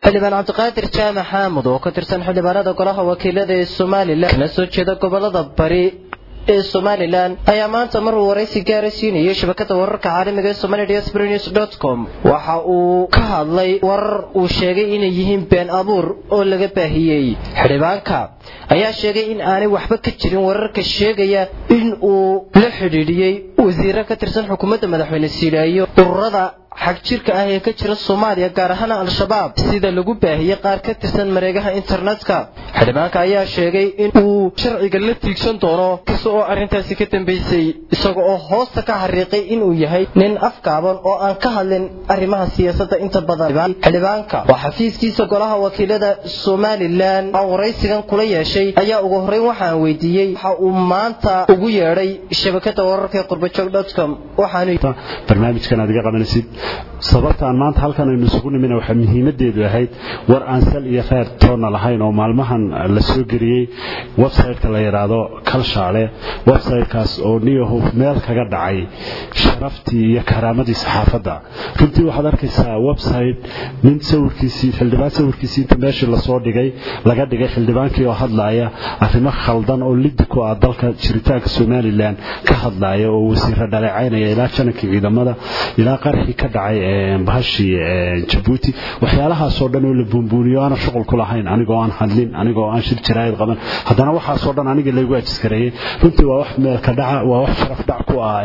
xildhibaan cabdiqaadir jaamac xaamud oo ka tirsan xildhibaanada golaha wakiilada ee somalilan kana soo jeeda gobolada bari ee somalilan ayaa maanta mar uu waraysi gaara siinayay shabakada wararka caalamiga ee somali diaspora news dot com waxa uu ka hadlay warar uu sheegay inay yihiin been abuur oo laga baahiyey xildhibaanka ayaa sheegay in aanay waxba ka jirin wararka sheegaya in uu la xidhiidhiyey wasiiro ka tirsan xukuumadda madaxweyne siilaayo ururada xag jirka ah ee ka jira soomaaliya gaar ahaan al-shabaab sida lagu baahiyey qaar ka tirsan mareegaha internetka xildhibaanka ayaa sheegay in uu sharciga la tiigsan doono kasta oo arrintaasi ka dambaysay isaga oo hoosta ka xariiqay inuu yahay nin afgaaban oo aan ka hadlin arrimaha siyaasadda inta badan xildhibaanka oo xafiiskiisa golaha wakiilada somalilan aan waraysigan kula yeeshay ayaa ugu horreyn waxaan weydiiyey waxa uu maanta ugu yeedhay shabakada wararka ee qurbajoog dotcom waxaanu barnaamijkan aad iga qabanaysid sababta aan maanta halkan aynu isugu nimina waxaa muhiimadeedu ahayd war aan sal iyo kheyr toonna lahayn oo maalmahan la soo geliyey website-ka la yidhaahdo kalshaale website-kaas oo niyahu meel kaga dhacay sharaftii iyo karaamadii saxaafadda runtii waxaad arkaysaa website nin sawirkiisii xildhibaan sawirkiisii inta meeshii lasoo dhigay laga dhigay xildhibaankii oo hadlaaya arrimo khaldan oo liddi ku ah dalka jiritaanka somalilan ka hadlaaya oo wasiiro dhaleecaynaya ilaa janankii ciidamada ilaa qarxii ka dhacay bahashii jabuuti waxyaalahaasoo dhan oo la buunbuuniyo aanan shuqul ku lahayn anigoo aan hadlin anigoo aan shir jaraa'id qaban haddana waxaasoo dhan aniga laygu ajiskareeyey runtii waa wax meelka dhaca waa wax sharaf dhac ku ah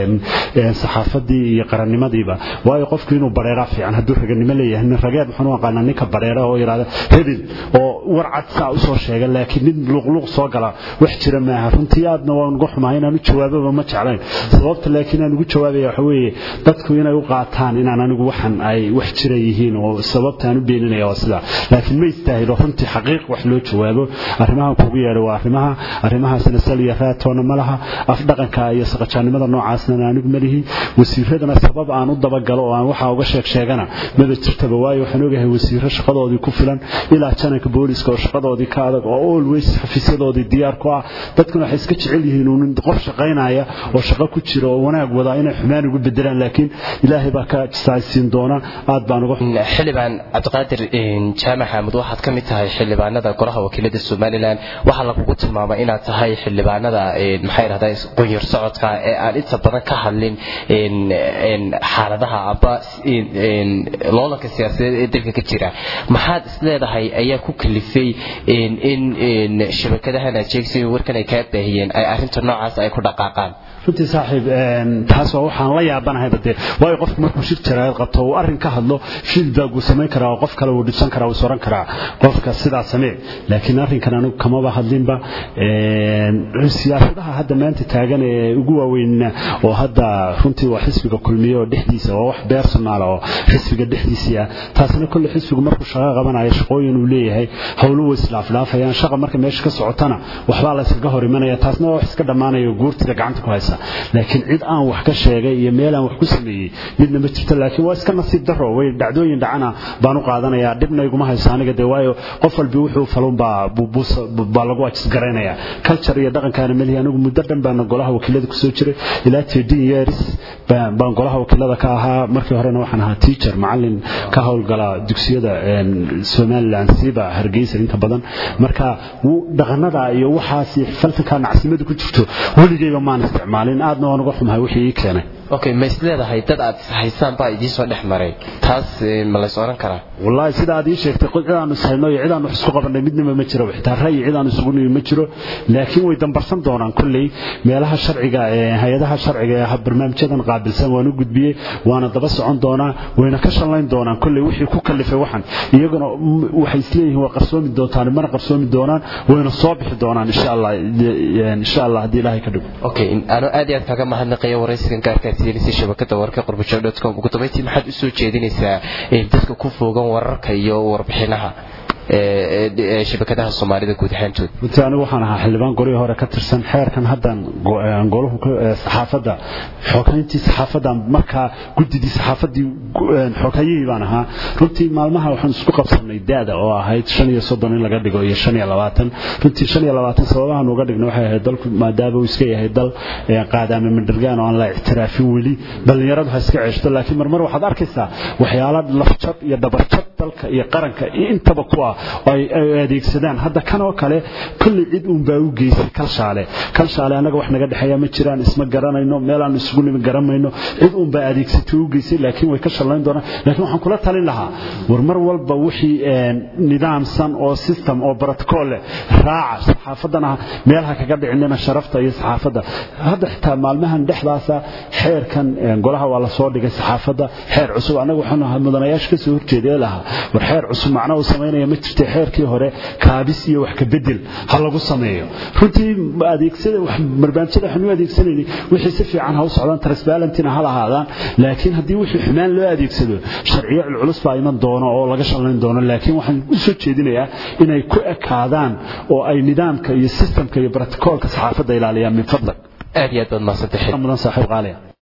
saxaafadii iyo qarannimadiiba waayo qofku inuu bareeraa fiican hadduu raganimo leeyahay nin rageed waxaan u aqaanaa ninka bareera oo yidhahda hebel oo war cad saa usoo sheega laakiin nin luqluq soo gala wax jira maaha runtii aadna waan uga xumahay inaan u jawaababa ma jeclayn sababta laakiin aan ugu jawaabaya waxa weeye dadku inay u qaataan inaan anigu waxan ay wax jira yihiin oo sababtaan u beeninaya waa sidaa laakiin ma istaahilo runtii xaqiiq wax loo jawaabo arrimahan kugu yeedha waa arrimaha arrimahaasna sal iyo raatoona ma laha afdhaqanka iyo saqajaannimada noocaasna anigu ma lihi wasiiradana sabab aan u dabagalo oo aan waxaa uga sheeg sheegana maba jirtaba waayo waxaan ogahay wasiiro shaqadoodii ku filan ilaa jananka booliska oo shaqadoodii ka adag oo always xafiisyadoodii diyaar ku ah dadkuna waxay iska jecel yihiin uun qof shaqaynaya oo shaqo ku jira oo wanaag wadaa inay xumaan ugu bedelaan laakiin ilaahay baa ka jisaaysiin doona aad baan uga xildhibaan cabdiqaadir jaamac xaamud waxaad ka mid tahay xildhibaanada golaha wakiilada somalilan waxaa lagugu tilmaamay inaad tahay xildhibaanada maxay dhahdaa qunyar socodka ee aan inta badan ka hadlin xaaladaha aba loolanka siyaasadeed ee dalka ka jira maxaad isleedahay ayaa ku kalifay in shabakadahan aad sheegsa warkan ay kaa baahiyeen ay arrinta noocaas ay ku dhaqaaqaan runtii saaxiib taas waa waxaan la yaabanahayba dee waayo qofku markuu shir jaraayad qabto uu arrin ka hadlo feedback uu samayn karaa oo qof kale uu dhibsan karaa uu soran karaa qofka sidaa samee laakiin arrinkan anigu kamaba hadlinba siyaasadaha hadda maanta taagan ee ugu waaweynna oo hadda runtii waa xisbiga kulmiye oo dhexdiisa waa wax personal oo xisbiga dhexdiisii ah taasna kolle xisbigu markuu shaqo qabanayo shaqooyin uu leeyahay howluhu islaaflaafayaan shaqa marka meesha ka socotana waxbaa la iskaga hor imanaya taasna waa wax iska dhammaanayo guurtida gacanta ku haysa laakiin cid aan wax ka sheegay iyo meel aan wax ku sameeyey midna ma jirto laakiin waa iska nasiib daro way dhacdooyin dhacana baan u qaadanayaa dhibna iguma hayso aniga dee waayo qof walbi wuxuu falun baa baa lagu ajisgaraynayaa culture iyo dhaqankaana melihi anigu muddo dhan baana golaha wakiilada kusoo jiray ilaa tedin years baan golaha wakiilada ka ahaa markii horena waxaan ahaa teacher macalin ka howlgala dugsiyada somaliland siiba hargeysa inta badan marka dhaqanada iyo waxaas falsanka nacsimada ku jirto weligeyba maan isticmaalin aadna waan uga xumahay wixii ii keenay okay ma isleedahay dad aad haysaan baa idiin soo dhex maray taas ma lays oran karaa wallaahi sida aad ii sheegtay cid aanu ishayno iyo cid aanu wax isku qabanay midnaba ma jiro xitaa ra'yi cid aanu isugu nimi ma jiro laakiin way dambarsan doonaan kolley meelaha sharciga ee hay-adaha sharciga ee barnaamijyadan qaabilsan waan u gudbiyey waana daba socon doonaa wayna ka shallayn doonaan kolley wixii ku kallifay waxan iyaguna waxay isleeyihiin waa qarsoomi doontaan mana qarsoomi doonaan wayna soo bixi doonaan insha allah insha allah haddii ilaahay ka dhigo okay anoo aad iyo aad kaaga mahadnaqaya waraysigan gaarka si shabakada wararka qurbajoog.com ugu dambeyntii maxaad u soo jeedinaysaa dadka ku foogan wararka iyo warbixinaha shabakadaha soomaalida guud ahaantood runtii anigu waxaan ahaa xildhibaan golihii hore ka tirsan xeerkan haddan golahu saxaafadda xogeyntii saxaafadda markaa guddidii saxaafaddii xogayihii baan ahaa runtii maalmaha waxaan isku qabsanay da-da oo ahayd shan iyo soddon in laga dhigo iyo shan iyo labaatan runtii shan iyo labaatan sababahan uga dhigna waxay ahayd dalku maadaama uu iska yahay dal qaadaame mandhargaan oo aan la ictiraafin weli dhallinyaradu ha iska ceeshto laakiin marmar waxaad arkaysaa waxyaala lafjab iyo dhabarjab dalka iyo qaranka iyo intaba kuwa ay adeegsadaan hadda kan oo kale kolley cid uunbaa u geysay kalshaale kalshaale annaga wax naga dhexeeya ma jiraan isma garanayno meelaan isugu nimi garanayno cid uunbaa adeegsatay u geysay laakiin way ka shallayn doonaan laakiin waxaan kula talin lahaa war mar walba wixii nidaamsan oo system oo protocol leh raaca saxaafaddana meelaha kaga dhicinina sharafta iyo saxaafadda hadda xitaa maalmahan dhexdaasa xeerkan golaha waa la soo dhigay saxaafadda xeer cusub annaga waxaan ahaa mudanayaasha ka soo horjeedee lahaa war xeer cusub macno uu samaynaya ma jirtay xeerkii hore kaabis iyo wax ka bedel ha lagu sameeyo runtii adeegsada barnaamijyada waxaan u adeegsanaynay wixii si fiican ha u socdaan transparentina ha lahaadaan laakiin haddii wixii xumaan loo adeegsado sharciyo culculus baa iman doono oo laga shallayn doono laakiin waxaan u soo jeedinayaa inay ku ekaadaan oo ay nidaamka iyo systemka iyo brotocoolka saxaafadda ilaaliyaan min fadlag aad iyo aad baad mahadsantahay mudan saaxiib qaaliya